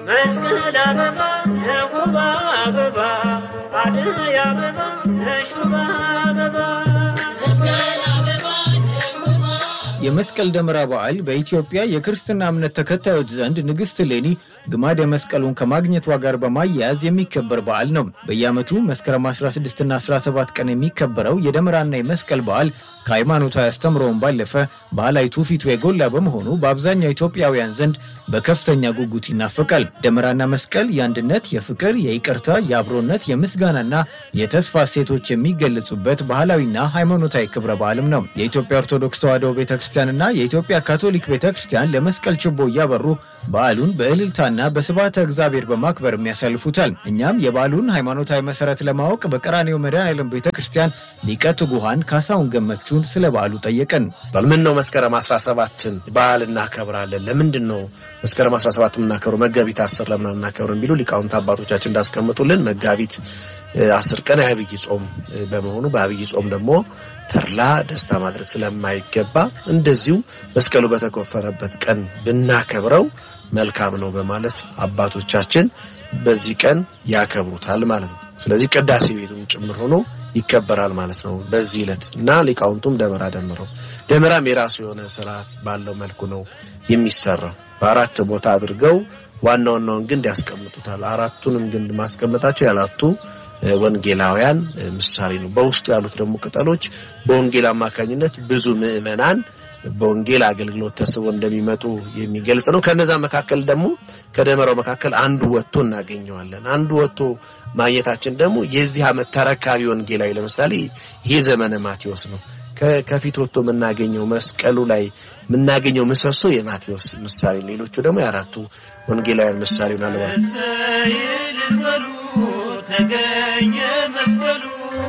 መስቀል አበባ የሁባ አበባ አደይ አበባ የሹባ አበባ የመስቀል ደመራ በዓል በኢትዮጵያ የክርስትና እምነት ተከታዮች ዘንድ ንግሥት እሌኒ ግማደ መስቀሉን ከማግኘቷ ጋር በማያያዝ የሚከበር በዓል ነው። በየዓመቱ መስከረም 16ና 17 ቀን የሚከበረው የደመራና የመስቀል በዓል ከሃይማኖታዊ አስተምሮውን ባለፈ ባህላዊ ትውፊቱ የጎላ በመሆኑ በአብዛኛው ኢትዮጵያውያን ዘንድ በከፍተኛ ጉጉት ይናፈቃል። ደመራና መስቀል የአንድነት፣ የፍቅር፣ የይቅርታ፣ የአብሮነት፣ የምስጋናና የተስፋ እሴቶች የሚገለጹበት ባህላዊና ሃይማኖታዊ ክብረ በዓልም ነው። የኢትዮጵያ ኦርቶዶክስ ተዋሕዶ ቤተ ክርስቲያንና የኢትዮጵያ ካቶሊክ ቤተ ክርስቲያን ለመስቀል ችቦ እያበሩ በዓሉን በእልልታና በስብሐተ እግዚአብሔር በማክበር ያሳልፉታል። እኛም የበዓሉን ሃይማኖታዊ መሰረት ለማወቅ በቀራኔው መድኃኔዓለም ቤተ ክርስቲያን ሊቀ ትጉሃን ካሳሁን ገመቹን ስለ በዓሉ ጠየቀን። ምን ነው መስከረም 17ን በዓል እናከብራለን? ለምንድን ነው መስከረም 17 የምናከብረው? መጋቢት አስር ለምን እናከብረን ቢሉ ሊቃውንት አባቶቻችን እንዳስቀምጡልን መጋቢት አስር ቀን የአብይ ጾም በመሆኑ በአብይ ጾም ደግሞ ተድላ ደስታ ማድረግ ስለማይገባ እንደዚሁ መስቀሉ በተቆፈረበት ቀን ብናከብረው መልካም ነው በማለት አባቶቻችን በዚህ ቀን ያከብሩታል ማለት ነው። ስለዚህ ቅዳሴ ቤቱም ጭምር ሆኖ ይከበራል ማለት ነው በዚህ ዕለት እና ሊቃውንቱም ደመራ ደምረው ደመራም የራሱ የሆነ ስርዓት ባለው መልኩ ነው የሚሰራው። በአራት ቦታ አድርገው ዋና ዋናውን ግንድ ያስቀምጡታል። አራቱንም ግንድ ማስቀመጣቸው ያላቱ ወንጌላውያን ምሳሌ ነው። በውስጡ ያሉት ደግሞ ቅጠሎች በወንጌል አማካኝነት ብዙ ምዕመናን በወንጌል አገልግሎት ተስቦ እንደሚመጡ የሚገልጽ ነው። ከነዛ መካከል ደግሞ ከደመራው መካከል አንዱ ወጥቶ እናገኘዋለን። አንዱ ወጥቶ ማግኘታችን ደግሞ የዚህ ዓመት ተረካቢ ወንጌላዊ ለምሳሌ ይሄ ዘመነ ማቴዎስ ነው። ከፊት ወጥቶ የምናገኘው መስቀሉ ላይ የምናገኘው ምሰሶ የማቴዎስ ምሳሌ፣ ሌሎቹ ደግሞ የአራቱ ወንጌላውያን ምሳሌ ይሆናል። በሉ ተገኘ መስቀሉ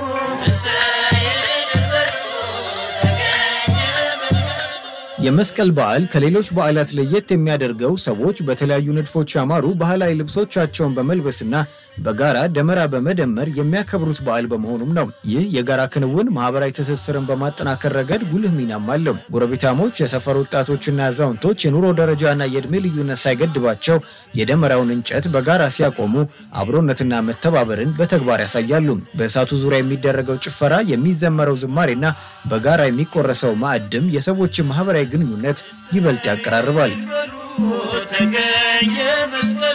የመስቀል በዓል ከሌሎች በዓላት ለየት የሚያደርገው ሰዎች በተለያዩ ንድፎች ያማሩ ባህላዊ ልብሶቻቸውን በመልበስና በጋራ ደመራ በመደመር የሚያከብሩት በዓል በመሆኑም ነው። ይህ የጋራ ክንውን ማህበራዊ ትስስርን በማጠናከር ረገድ ጉልህ ሚናም አለው። ጎረቤታሞች፣ የሰፈር ወጣቶችና አዛውንቶች የኑሮ ደረጃና የዕድሜ ልዩነት ሳይገድባቸው የደመራውን እንጨት በጋራ ሲያቆሙ አብሮነትና መተባበርን በተግባር ያሳያሉ። በእሳቱ ዙሪያ የሚደረገው ጭፈራ፣ የሚዘመረው ዝማሬና በጋራ የሚቆረሰው ማዕድም የሰዎችን ማህበራዊ ግንኙነት ይበልጥ ያቀራርባል። ተገኘ መስቀሉ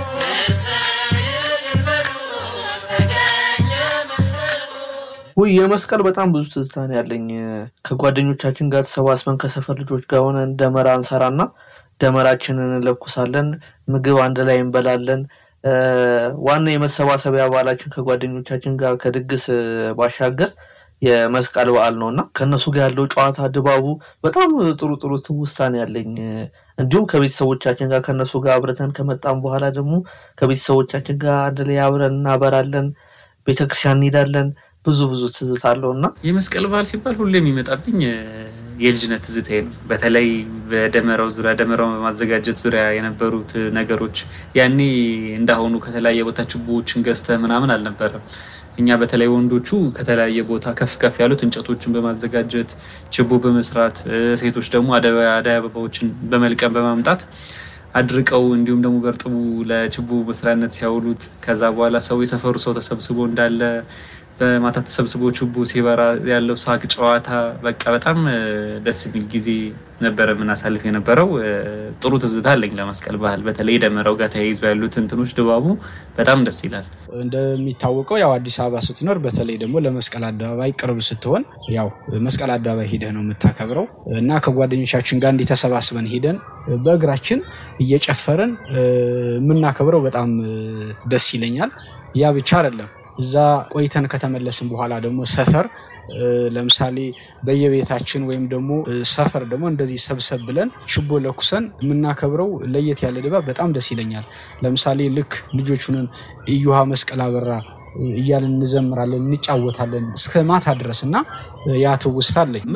ውይ የመስቀል በጣም ብዙ ትዝታ ነው ያለኝ። ከጓደኞቻችን ጋር ተሰባስበን ከሰፈር ልጆች ጋር ሆነን ደመራ እንሰራና ደመራችንን እንለኩሳለን። ምግብ አንድ ላይ እንበላለን። ዋና የመሰባሰቢያ በዓላችን ከጓደኞቻችን ጋር ከድግስ ባሻገር የመስቀል በዓል ነው እና ከእነሱ ጋር ያለው ጨዋታ ድባቡ በጣም ጥሩ ጥሩ ትውስታ ነው ያለኝ። እንዲሁም ከቤተሰቦቻችን ጋር ከእነሱ ጋር አብረተን ከመጣም በኋላ ደግሞ ከቤተሰቦቻችን ጋር አንድ ላይ አብረን እናበራለን፣ ቤተክርስቲያን እንሄዳለን። ብዙ ብዙ ትዝታ አለው እና የመስቀል በዓል ሲባል ሁሌ የሚመጣብኝ የልጅነት ትዝታዬ ነው። በተለይ በደመራው ዙሪያ ደመራውን በማዘጋጀት ዙሪያ የነበሩት ነገሮች ያኔ እንዳሁኑ ከተለያየ ቦታ ችቦዎችን ገዝተ ምናምን አልነበረም። እኛ በተለይ ወንዶቹ ከተለያየ ቦታ ከፍ ከፍ ያሉት እንጨቶችን በማዘጋጀት ችቦ በመስራት ሴቶች ደግሞ አደይ አበባዎችን በመልቀም በማምጣት አድርቀው እንዲሁም ደግሞ በእርጥቡ ለችቦ መስሪያነት ሲያውሉት ከዛ በኋላ ሰው የሰፈሩ ሰው ተሰብስቦ እንዳለ በማታ ተሰብስቦ ችቦ ሲበራ ያለው ሳቅ ጨዋታ በቃ በጣም ደስ የሚል ጊዜ ነበረ የምናሳልፍ የነበረው። ጥሩ ትዝታ አለኝ ለመስቀል ባህል በተለይ ደመራው ጋር ተያይዞ ያሉት እንትኖች ድባቡ በጣም ደስ ይላል። እንደሚታወቀው ያው አዲስ አበባ ስትኖር በተለይ ደግሞ ለመስቀል አደባባይ ቅርብ ስትሆን ያው መስቀል አደባባይ ሂደህ ነው የምታከብረው እና ከጓደኞቻችን ጋር እንዲህ ተሰባስበን ሂደን በእግራችን እየጨፈርን የምናከብረው በጣም ደስ ይለኛል። ያ ብቻ አይደለም። እዛ ቆይተን ከተመለስን በኋላ ደግሞ ሰፈር ለምሳሌ በየቤታችን ወይም ደግሞ ሰፈር ደግሞ እንደዚህ ሰብሰብ ብለን ችቦ ለኩሰን የምናከብረው ለየት ያለ ድባብ በጣም ደስ ይለኛል። ለምሳሌ ልክ ልጆቹንን እዩሃ መስቀል አበራ እያልን እንዘምራለን፣ እንጫወታለን እስከ ማታ ድረስ እና ያ ትውስታ አለኝ።